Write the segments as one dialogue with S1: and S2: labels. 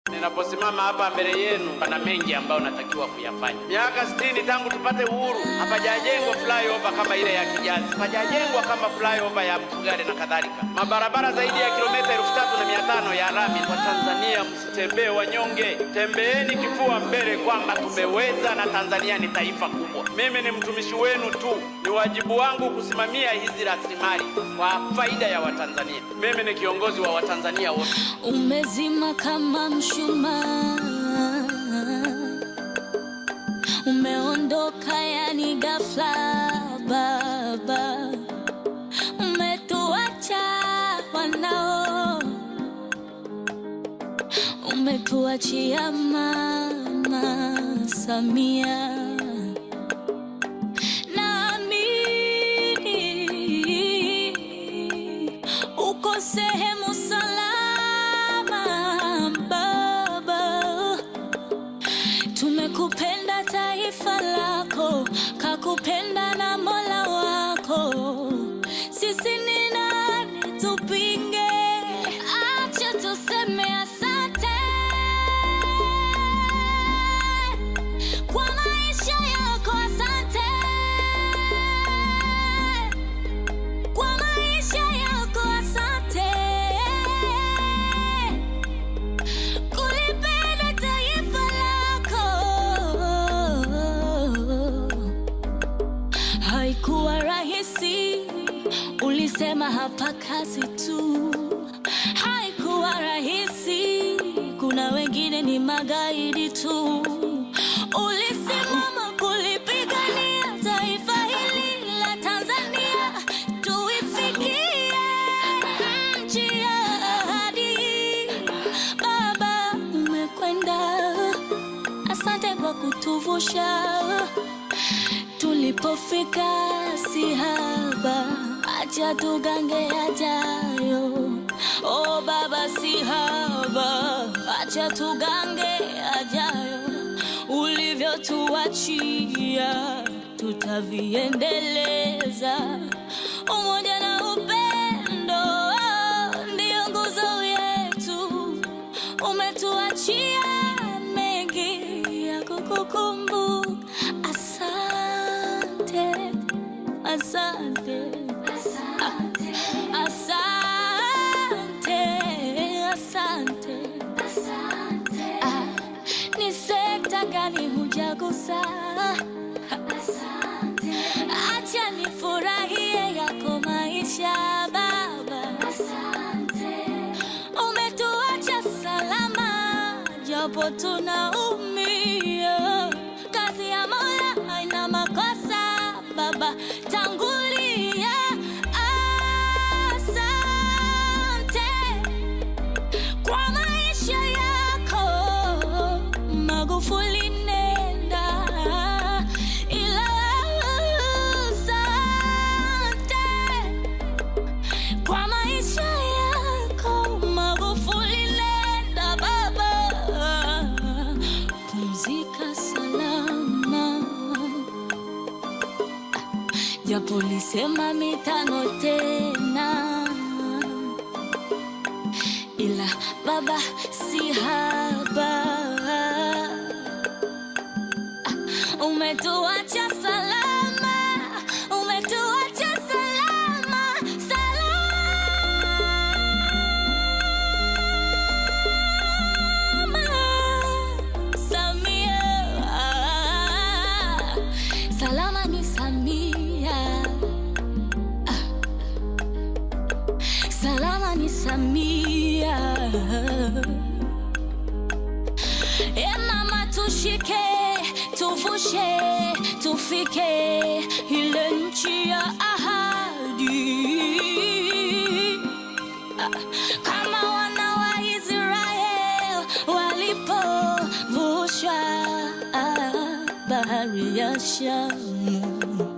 S1: Ninaposimama hapa mbele yenu, pana mengi ambayo natakiwa kuyafanya. Miaka sitini tangu tupate uhuru, hapajajengwa flyover kama ile ya Kijazi, hapajajengwa kama flyover ya Mfugale na kadhalika. Mabarabara zaidi ya kilomita elfu tatu na mia tano ya lami. Wa Tanzania, msitembee wanyonge, tembeeni kifua mbele kwamba tumeweza na Tanzania ni taifa kubwa. Mimi ni mtumishi wenu tu, ni wajibu wangu kusimamia hizi rasilimali kwa faida ya Watanzania. Mimi ni kiongozi wa Watanzania wote.
S2: Umezima kama mshumaa, umeondoka yani ghafla baba, umetuacha wanao, umetuachia mama Samia. Naamini uko sehemu salama baba, tumekupenda taifa lako, kakupenda na Mola wako. Sisi ni nani tupinge? Acha tuseme asante kwa maisha yako, asante kwa maisha yako, asante kulipenda taifa lako. Haikuwa rahisi, ulisema hapa kazi tu. Haikuwa rahisi, kuna wengine ni magaidi tu. Ulisimama kulipigania taifa hili la Tanzania, tuifikie nchi ya ahadi. Baba, umekwenda, asante kwa kutuvusha tulipofika si haba, acha tugange yajayo. Oh baba, si haba, acha tugange yajayo. Ulivyotuachia tutaviendeleza. Umoja na upendo ndio nguzo yetu. Umetuachia mengi ya kukukumbuka. Asante, asante, asante, asante, asante. Ah, ni sekta gani hujagusa? Acha nifurahie yako maisha baba. Umetuacha salama japo tunaumia. Kazi ya Mola haina makosa baba, tangulia. Asante kwa maisha yako Magufuli, nenda ila asante kwa maisha yako Magufuli, nenda baba, pumzika salama, japo lisema mitano tena, ila baba si haba, umetuacha salama, umetuacha salama, salama. Samia, salama ni Samia, salama ni Samia. E mama, tushike, tuvushe, tufike ile nchi ya ahadi kama wana wa Israel walipovushwa bahari ya Shamu.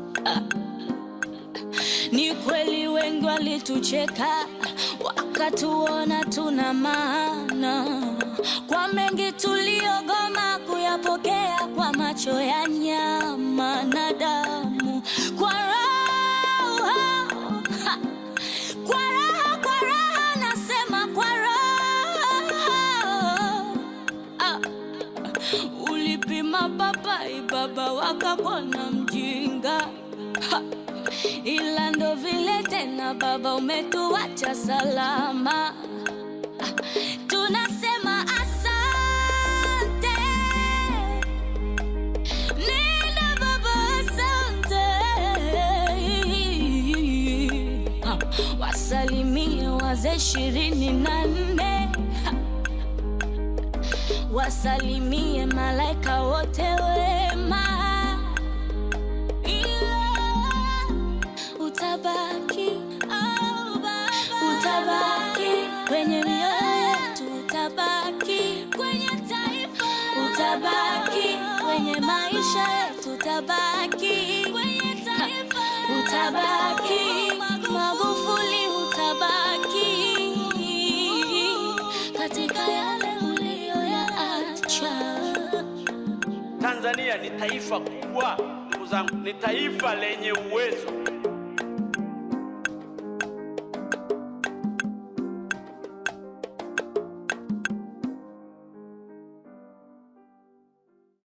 S2: Ni kweli wengi walitucheka wakatuona tuna maana, kwa mengi tuliogoma kuyapokea kwa macho ya nyama na damu, kwa roho ha, kwa raha, kwa raha nasema kwa raha Ulipima papai baba wakakona mjinga ha. Ila ndo vile tena baba umetuacha salama Ah, tunasema asante Nenda baba asante Ha, wasalimie wazee ishirini na nne Ha, wasalimie malaika wote wema ila utabaki oh baba, utabaki kwenye mioyo yetu, utabaki kwenye taifa, utabaki kwenye maisha yetu, utabaki kwenye taifa, utabaki Magufuli, utabaki katika yale uliyoyaacha.
S1: Tanzania ni taifa kubwa, ndugu zangu, ni taifa lenye uwezo